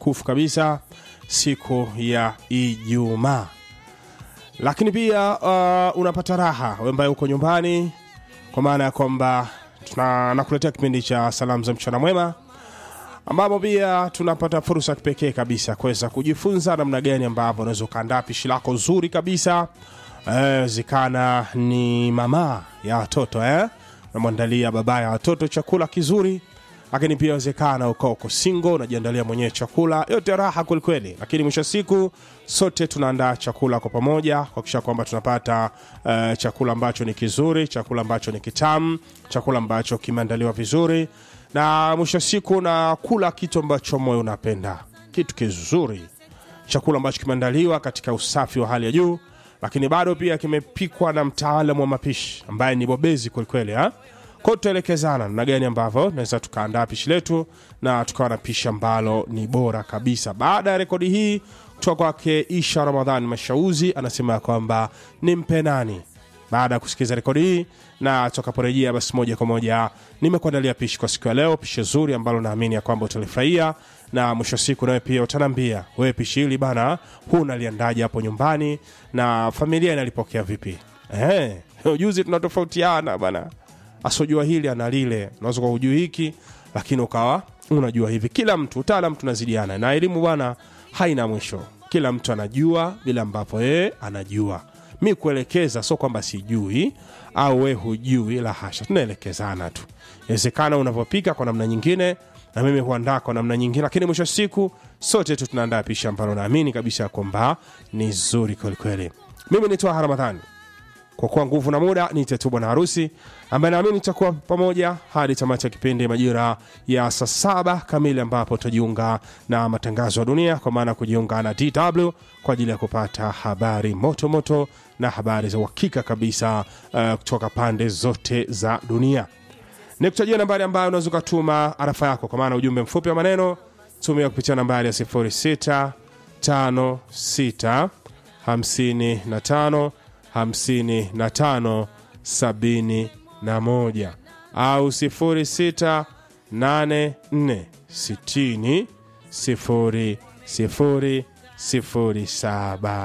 tukufu kabisa siku ya ijumaa lakini pia uh, unapata raha we ambaye uko nyumbani kwa maana ya kwamba tuna- nakuletea kipindi cha salamu za mchana mwema ambapo pia tunapata fursa ya kipekee kabisa kuweza kujifunza namna gani ambavyo unaweza ukaandaa pishi lako zuri kabisa Eh, zikana ni mama ya watoto eh? unamwandalia baba ya watoto chakula kizuri lakini pia wezekana ukawa uko singo unajiandalia mwenyewe chakula yote raha kwelikweli lakini mwisho wa siku sote tunaandaa chakula kwa pamoja kuakisha kwamba tunapata uh, chakula ambacho ni kizuri chakula ambacho ni kitamu chakula ambacho kimeandaliwa vizuri na mwisho wa siku nakula kitu ambacho moyo unapenda kitu kizuri chakula ambacho kimeandaliwa katika usafi wa hali ya juu lakini bado pia kimepikwa na mtaalamu wa mapishi ambaye ni bobezi kwelikweli ha? kwao tutaelekezana namna gani ambavyo naweza tukaandaa pishi letu na tukawa na pishi ambalo ni bora kabisa baada ya rekodi hii kutoka kwake isha ramadhan mashauzi anasema ya kwamba ni mpe nani baada ya kusikiliza rekodi hii na tutakaporejea basi moja kwa moja nimekuandalia pishi kwa siku ya leo pishi zuri ambalo naamini ya kwamba utalifurahia na mwisho wa siku nawe pia utaniambia wewe pishi hili bana huu unaliandaje hapo nyumbani na familia inalipokea vipi eh, ujuzi tunatofautiana bana asojua hili ana lile unaweza kuwa hujui hiki lakini ukawa unajua hivi kila mtu utaalam tunazidiana na elimu bwana haina mwisho kila mtu anajua vile ambapo yeye anajua mi kuelekeza sio kwamba sijui au we hujui la hasha tunaelekezana tu inawezekana unavyopika kwa namna nyingine na mimi huandaa kwa namna nyingine lakini mwisho wa siku sote tu tunaandaa pishi ambalo naamini kabisa kwamba ni zuri kwelikweli mimi ni twaha ramadhani kwa kuwa nguvu na muda niite tu bwana harusi ambaye naamini tutakuwa pamoja hadi tamati ya kipindi majira ya saa saba kamili ambapo tutajiunga na matangazo ya dunia kwa maana kujiunga na dw kwa ajili ya kupata habari moto moto na habari za uhakika kabisa uh, kutoka pande zote za dunia nikutajia nambari ambayo unaweza ukatuma arafa yako kwa maana ujumbe mfupi wa maneno tumia kupitia nambari ya 0656 55 55 71 au 06 84 60 00 07